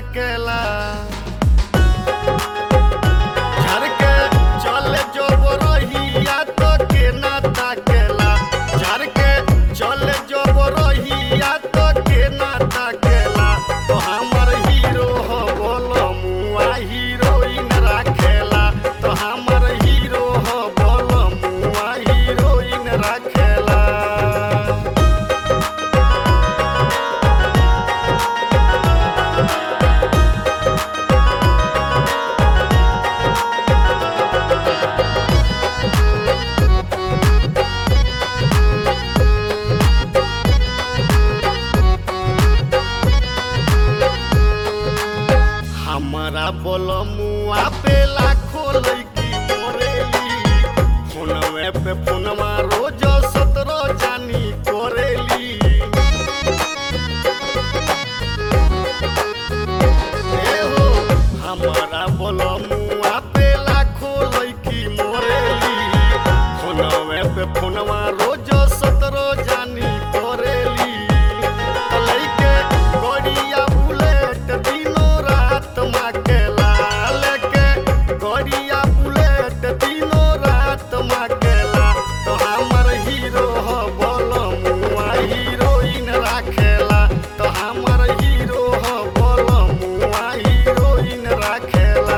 ताकेला झर के चले जो रहिया तो के ना ताकेला झर के चले जो रहिया तो के ना ताकेला तो हमर हीरो हो बोलो मुआ हीरोइन राखेला तो हमर हीरो हो बोलो मुआ हीरोइन राखेला हमारा बोलमुआ पे लाखो लड़की मोरेली फोनवे पे फोनवा रोज सतरो जानी कोरेली ए हो हमारा बोलमुआ पे लाखो लड़की मोरेली फोनवे पे फोनवा रोज सतरो जानी कोरेली लइके गड़िया बुलेट दिनो रात माकेला लेके गड़िया बुलेट दिनो रात माकेला तो हमर हीरो हो बोलो मुआ हीरोइन राखेला तो हमर हीरो हो बोलो मुआ हीरोइन राखेला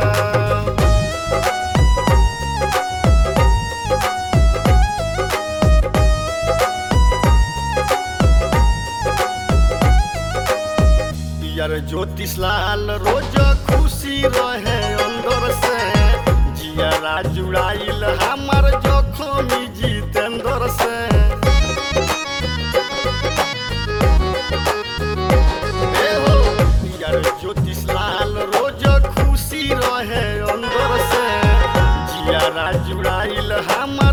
पियर ज्योतिष लाल रोज खुशी रहे अंदर से जियरा जुड़ाइल हमर जोखमी जितेंद्र से ए हो, पियर ज्योतिष लाल रोज खुशी रहे अंदर से जियरा जुड़ाइल हमर